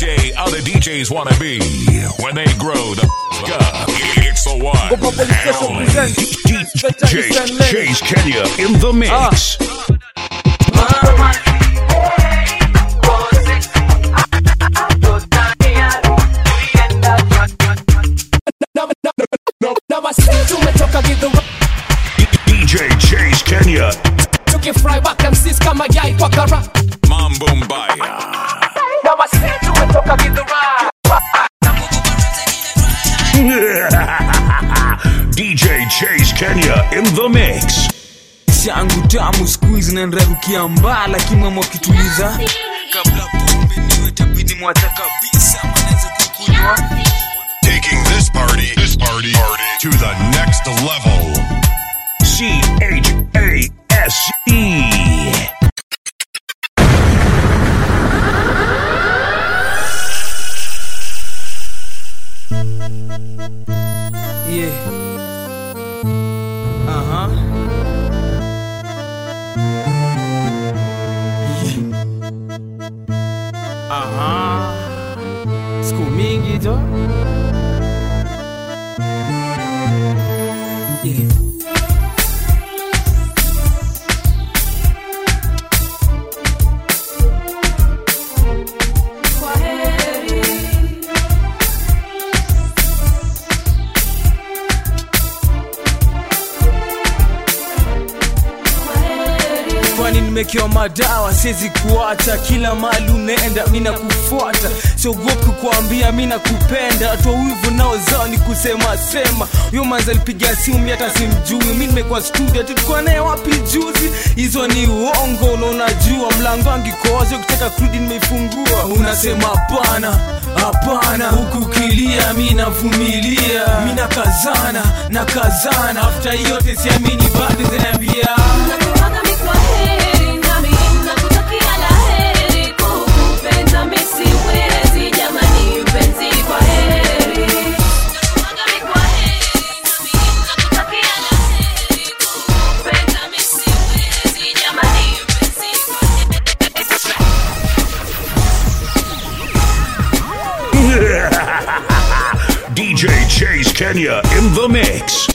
DJ other DJs want to be when they grow the f- up. It's the one and only DJ Chase Kenya in the mix. tumetoka gidhura DJ Chase Kenya, tukifry wakamsis kama yai kwa kara Mambo Mbaya. na wasi tumetoka gidhura DJ Chase Kenya in the mix. yangu tamu squeeze na nrarukia mbala kimwemo kituliza kabla pombe niwe tabidi mwata kabisa manaweza kukunywa Taking this party, this party, party to the next level. C H A S E. yeah aha yeah. aha siku mingi jo yeah. kwani nimekewa madawa siwezi kuacha kila mali unaenda mi nakufuata siogopi kuambia mi nakupenda toa wivu nao zao ni kusema sema huyo manzi alipiga simu mi hata simjui mi nimekuwa studio tulikuwa naye wapi juzi hizo ni uongo na unajua mlango angikoza ukitaka kurudi nimeifungua unasema hapana hapana huku kilia mi navumilia mi nakazana nakazana afta yote siamini bado zinaambia Nakuaga mi kwa heri, nami nakutakia la heri. Kukupenda mi siwezi, jamani mpenzi, kwa heri. Nakuaga mi kwa heri, nami nakutakia la heri. Kukupenda mi siwezi, jamani mpenzi, kwa DJ Chase Kenya in the mix.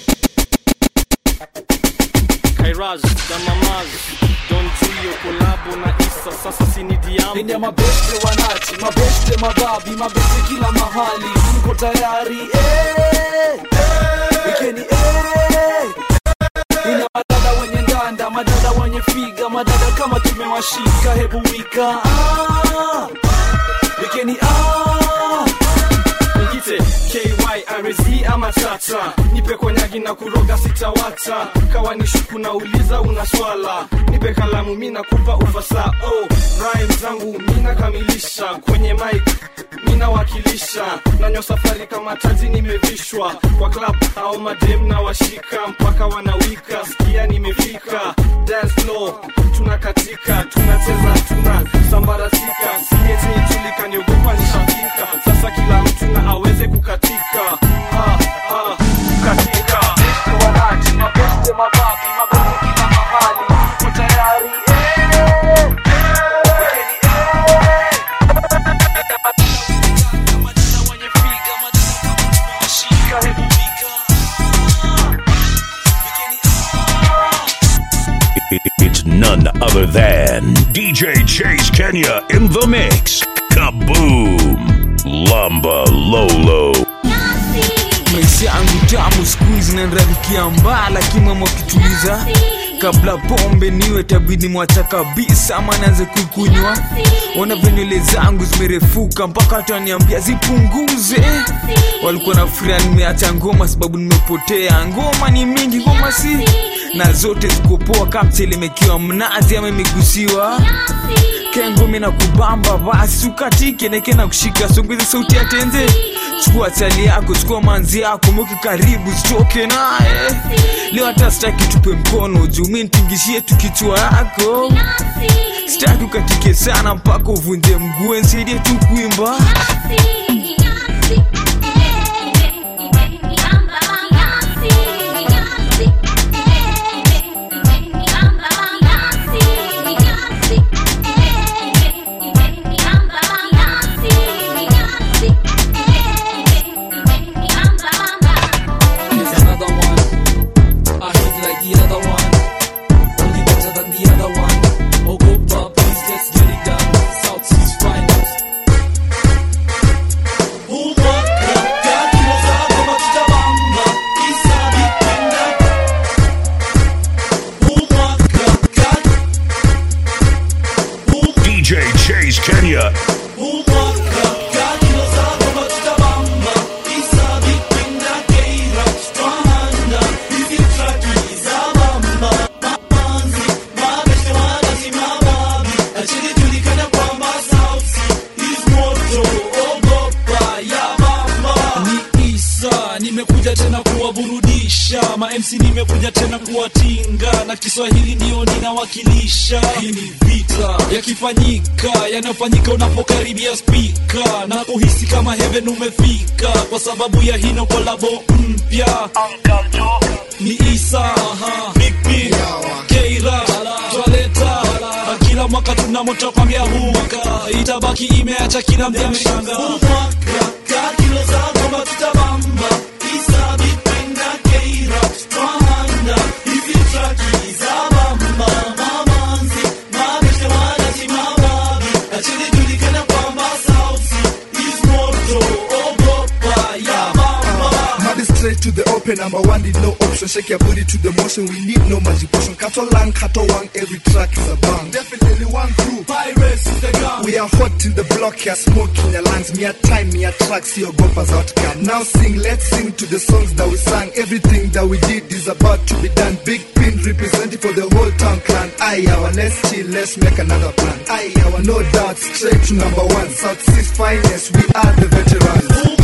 Kairaz, Damamaz, Don Julio, kolabo na Isa, sasa sini diambo Nini ya mabeste wanati, mabeste mababi, mabeste kila mahali, mko tayari eh, wikeni eh. Nini ya madada wenye ndanda, madada wenye figa, madada kama tumewashika, hebu wika ah, wikeni ah. Nijite KYRZ ama tata nipe konyagi na kuroga sitawata kawa ni shuku na uliza una swala nipe kalamu mi nakupa ufasa oh, rhyme zangu mi nakamilisha kwenye mic mi nawakilisha nanyo safari kama taji nimevishwa kwa club au madem na washika mpaka wanawika sikia nimefika dance floor tunakatika tunacheza tuna sambaratika sieti tulika niogopa nishafika sasa kila mtu na aweze kukatika ah, ah, kukatika Mabeste wanati, mabeste mababi, mabeste kila mahali, mko tayari eh, wikeni eh. Madada wenye figa, madada kama tumewashika, hebu wika ah, wikeni ah. I- It's none other than DJ Chase Kenya in the mix. Kaboom! Lumba Lolo. maisha yangu tamu skuizi nanrarukia mbala kimwemo kituliza kabla pombe niwe tabidi mwacha kabisa ama naanze kuikunywa ona venywele zangu zimerefuka mpaka hata waniambia zipunguze walikuwa na furia nimeacha ngoma sababu nimepotea ngoma ni mingi ngoma si na zote zikopoa kamtelemekiwa mnazi ama imegusiwa kengumi na kubamba basi ukatike neke na kushika songeze sauti ya tenze chukua chali yako chukua manzi yako mweke karibu zitoke naye leo hata sitaki tupe mkono juu mi ntingishie tu kichwa yako sitaki ukatike sana mpaka uvunje mguu nsaidie tu kuimba Thank you. Kenya. ni isa nimekuja tena kuwaburudisha mamc nimekuja tena kuwatinga na kiswahili ndiyo ninawakilisha hii ni vita yakifanyika yanayofanyika unapokaribia spika na kuhisi kama heaven umefika kwa sababu ya hino kolabo mpya ni isa Big P, keira twaleta na kila mwaka tunamoto kwambia huu mwaka itabaki imeacha kila mtu ameshanga Muddy straight to the open, number one did no option. Shake your booty to the motion, we need no magic potion. Cattle lang, cattle wang, every track is a bang. Definitely one crew, pirates is the gun. We are hot in the block here, smoke in your lungs. Me a time, me a track, see your gompers outcome. Now sing, let's sing to the songs that we sang. Everything that we did is about to be done. Big pin representing for the whole town clan. Aye, our let's chill, let's make another plan. Aye, our no doubt, straight to number one. South Seas finest, we are the veterans.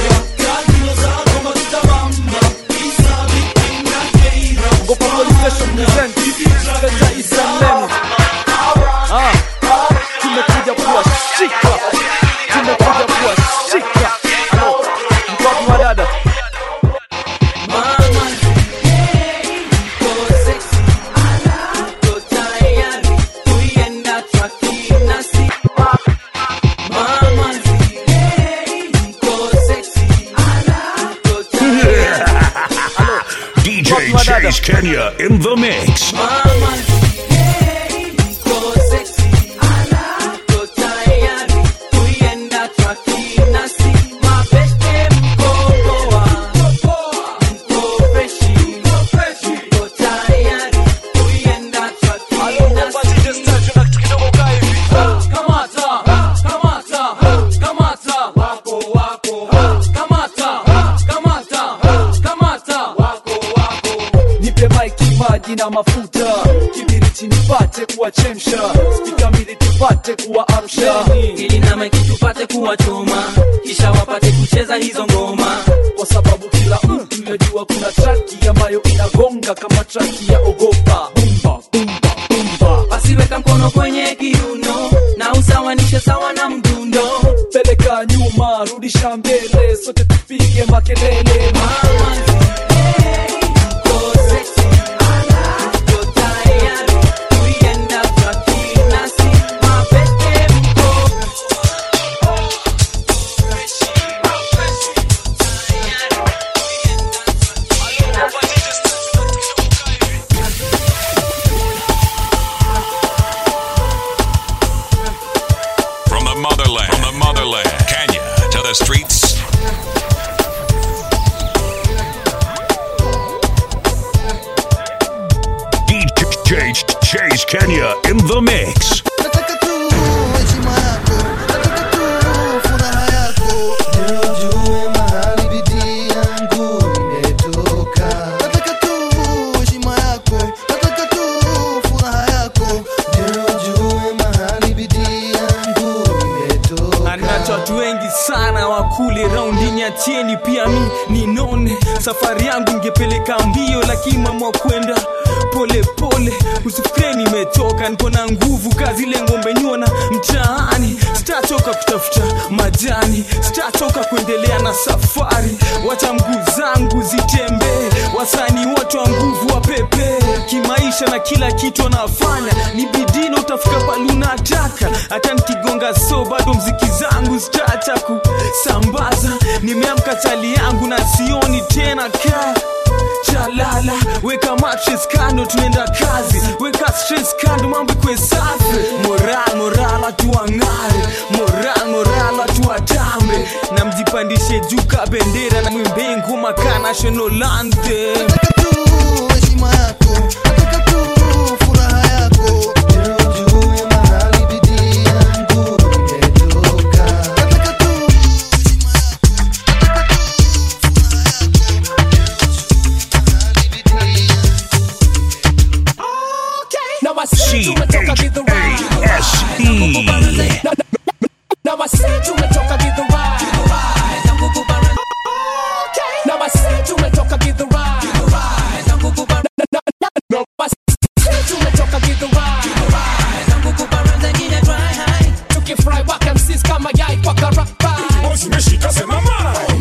Gopa Police Station present Kata Isalemu Ah, tumekuja kuwashika Tumekuja kuwashika Halo, mko wapi wadada? DJ Chase Kenya in the mix. nipe maiki maji na mafuta kibiriti nipate kuwachemsha spika mbili tupate kuwaamsha ili na maiki tupate kuwachoma kisha wapate kucheza hizo ngoma kwa sababu kila mtu yajua kuna traki ambayo inagonga kama traki ya ogopa bumba bumba bumba basi weka mkono kwenye kiuno na usawanishe sawa na mdundo peleka nyuma rudisha mbele sote tupige makelele From the motherland, from the motherland, Kenya to the streets. DJ Chase Kenya in the mix. nataka tu heshima yako nataka tu furaha yako ndio ujue mahali bidii yangu imetoka nataka tu heshima yako nataka tu furaha yako ndio ujue mahali bidii yangu imetoka anacho watu wengi sana wakule raundini ya tieni pia mi ninone safari yangu ingepeleka mbio lakini mamwa kwenda pole pole usifikire nimetoka niko na nguvu kazi ile ngombe nyona mtaani sitachoka kutafuta majani sitachoka kuendelea na safari wacha mguu zangu zitembee wasani wote wa nguvu wa pepe kimaisha na kila kitu anafanya ni bidii utafika palunataka hata nikigonga so bado mziki zangu zitaacha kusambaza nimeamka chali yangu na sioni tena kaa chalala weka mattress kando tunaenda kazi weka stress kando mambo ikwe safi moral moral atuang'are moral moral atuwatambe na mjipandishe juu ka bendera na mwimbe ngoma ka national anthem heshima yako nataka tu furaha yako ndio ujue mahali bidii yangu kama yai kwa karapa zimeshika sema mai